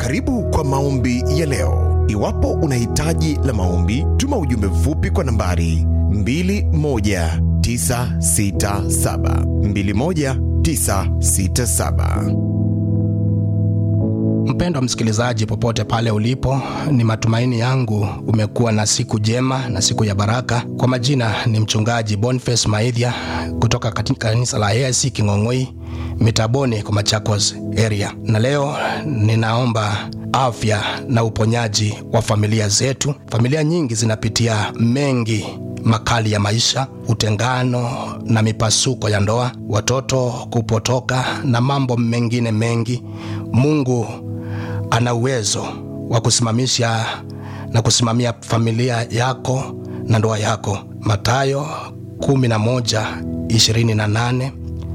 Karibu kwa maombi ya leo. Iwapo una hitaji la maombi, tuma ujumbe mfupi kwa nambari 21967 21967. Mpendwa msikilizaji, popote pale ulipo, ni matumaini yangu umekuwa na siku jema na siku ya baraka. Kwa majina ni mchungaji Boniface Maithia kutoka katika kanisa la AIC King'ong'oi Mitaboni kwa Machakos area, na leo ninaomba afya na uponyaji wa familia zetu. Familia nyingi zinapitia mengi makali ya maisha, utengano na mipasuko ya ndoa, watoto kupotoka na mambo mengine mengi. Mungu ana uwezo wa kusimamisha na kusimamia familia yako na ndoa yako. Mathayo 11:28,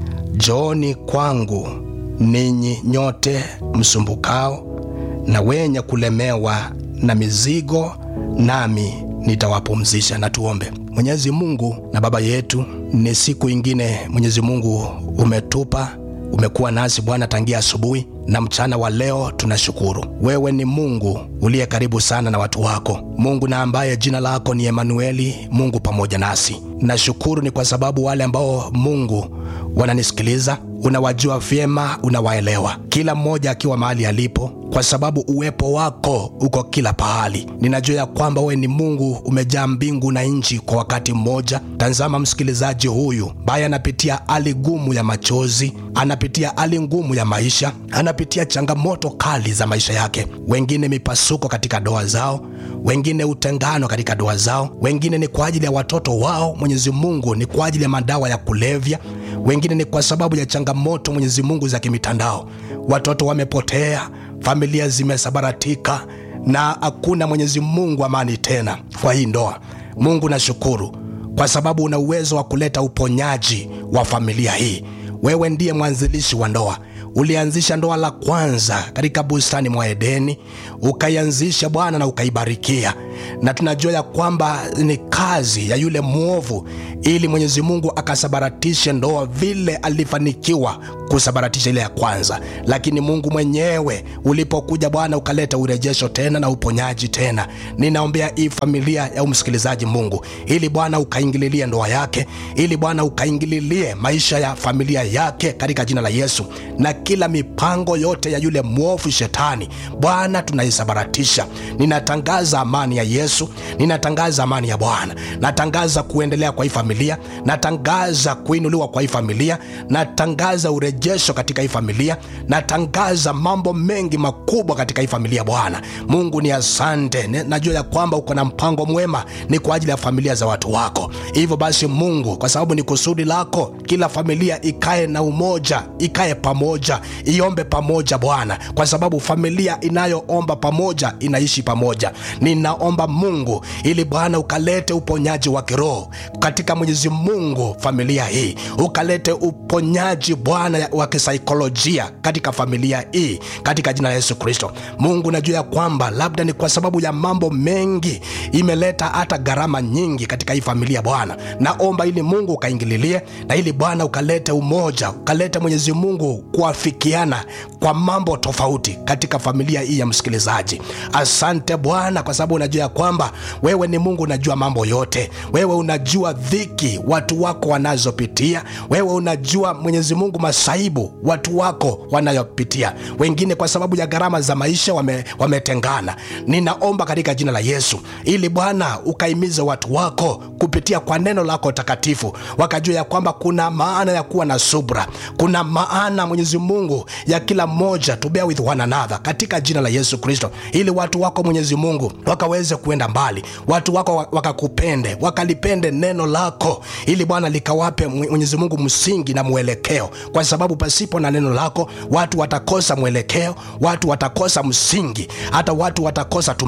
Njooni kwangu ninyi nyote msumbukao na wenye kulemewa na mizigo, nami nitawapumzisha. Na tuombe. Mwenyezi Mungu na Baba yetu, ni siku ingine Mwenyezi Mungu umetupa umekuwa nasi Bwana tangia asubuhi na mchana wa leo. Tunashukuru wewe ni Mungu uliye karibu sana na watu wako, Mungu na ambaye jina lako ni Emanueli, Mungu pamoja nasi. Nashukuru ni kwa sababu wale ambao Mungu wananisikiliza, unawajua vyema, unawaelewa kila mmoja akiwa mahali alipo, kwa sababu uwepo wako uko kila pahali. Ninajua ya kwamba wewe ni Mungu umejaa mbingu na nchi kwa wakati mmoja. Tazama msikilizaji huyu ambaye anapitia hali gumu ya machozi, anapitia hali ngumu ya maisha, anapitia changamoto kali za maisha yake, wengine mipasuko katika ndoa zao, wengine utengano katika ndoa zao, wengine ni kwa ajili ya watoto wao. Mwenyezi Mungu ni kwa ajili ya madawa ya kulevya, wengine ni kwa sababu ya changamoto Mwenyezi Mungu za kimitandao. Watoto wamepotea, familia zimesabaratika, na hakuna Mwenyezi Mungu amani tena kwa hii ndoa. Mungu nashukuru kwa sababu una uwezo wa kuleta uponyaji wa familia hii. Wewe ndiye mwanzilishi wa ndoa. Ulianzisha ndoa la kwanza katika bustani mwa Edeni, ukaianzisha Bwana na ukaibarikia, na tunajua ya kwamba ni kazi ya yule mwovu, ili Mwenyezi Mungu akasabaratishe ndoa vile alifanikiwa kusabaratisha ile ya kwanza. Lakini Mungu mwenyewe ulipokuja Bwana ukaleta urejesho tena na uponyaji tena. Ninaombea hii familia ya umsikilizaji Mungu, ili Bwana ukaingililie ndoa yake, ili Bwana ukaingililie maisha ya familia yake katika jina la Yesu, na kila mipango yote ya yule mwovu shetani Bwana tunaisabaratisha. Ninatangaza amani ya Yesu, ninatangaza amani ya Bwana, natangaza kuendelea kwa hii familia, natangaza kuinuliwa kwa hii familia, natangaza urejesho katika hii familia, natangaza mambo mengi makubwa katika hii familia. Bwana Mungu ni asante, najua ya kwamba uko na mpango mwema, ni kwa ajili ya familia za watu wako. Hivyo basi Mungu, kwa sababu ni kusudi lako, kila familia ikae na umoja, ikae pamoja, iombe pamoja Bwana, kwa sababu familia inayoomba pamoja inaishi pamoja. Ninaomba Mungu ili Bwana ukalete uponyaji wa kiroho katika Mwenyezi Mungu familia hii, ukalete uponyaji Bwana wa kisaikolojia katika familia hii katika jina la Yesu Kristo. Mungu, najua ya kwamba labda ni kwa sababu ya mambo mengi imeleta hata gharama nyingi katika hii familia Bwana, naomba ili Mungu ukaingililie na ili Bwana ukalete umoja, ukalete Mwenyezi Mungu kuafikiana kwa mambo tofauti katika familia hii ya msikilizaji. Asante Bwana, kwa sababu unajua ya kwamba wewe ni Mungu, unajua mambo yote. Wewe unajua dhiki watu wako wanazopitia, wewe unajua Mwenyezi Mungu masaibu watu wako wanayopitia. Wengine kwa sababu ya gharama za maisha wame, wametengana. Ninaomba katika jina la Yesu ili Bwana ukaimize watu wako kupitia kwa neno lako takatifu, wakajua ya kwamba kuna maana ya kuwa na subra, kuna maana Mwenyezi Mungu ya kila mmoja to bear with one another katika jina la Yesu Kristo, ili watu wako Mwenyezi Mungu wakaweze kuenda mbali, watu wako wakakupende, wakalipende neno lako, ili Bwana likawape Mwenyezi Mungu msingi na mwelekeo, kwa sababu pasipo na neno lako watu watakosa mwelekeo, watu watakosa msingi, hata watu watakosa tumaini.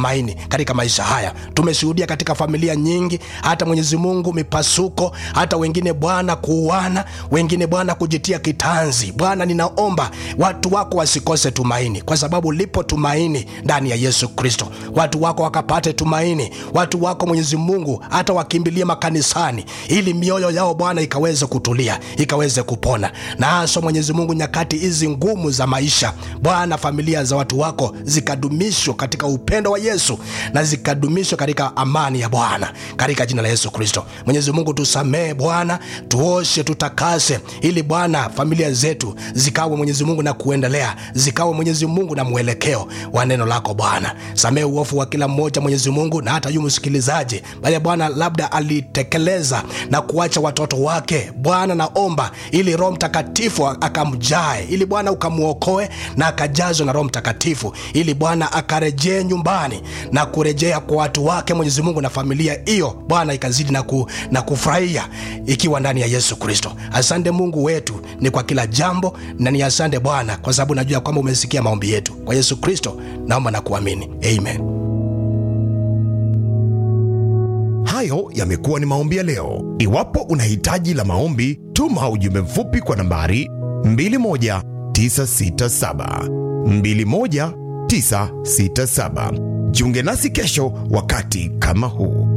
tumaini katika maisha haya tumeshuhudia katika familia nyingi hata mwenyezi mungu mipasuko hata wengine bwana kuuana wengine bwana kujitia kitanzi bwana ninaomba watu wako wasikose tumaini kwa sababu lipo tumaini ndani ya yesu kristo watu wako wakapate tumaini watu wako mwenyezi mungu hata wakimbilie makanisani ili mioyo yao bwana ikaweze kutulia ikaweze kupona na haswa mwenyezi mungu nyakati hizi ngumu za maisha bwana familia za watu wako zikadumishwa katika upendo wa yesu na zikadumishwa katika amani ya bwana katika jina la yesu kristo mwenyezi mungu tusamehe bwana tuoshe tutakase ili bwana familia zetu zikawe mwenyezi mungu na kuendelea zikawe mwenyezi mungu na mwelekeo wa neno lako bwana samehe uofu wa kila mmoja mwenyezi mungu na hata yu msikilizaji bali bwana labda alitekeleza na kuacha watoto wake bwana naomba ili roho mtakatifu akamjae ili bwana ukamwokoe na akajazwe na roho mtakatifu ili bwana akarejee nyumbani na kurejea kwa watu wake mwenyezi mungu na familia hiyo bwana ikazidi na, ku, na kufurahia ikiwa ndani ya yesu kristo asante mungu wetu ni kwa kila jambo na ni asante bwana kwa sababu najua kwamba umesikia maombi yetu kwa yesu kristo naomba na kuamini amen hayo yamekuwa ni maombi ya leo iwapo una hitaji la maombi tuma ujumbe mfupi kwa nambari 21967 21967 jiunge nasi kesho wakati kama huu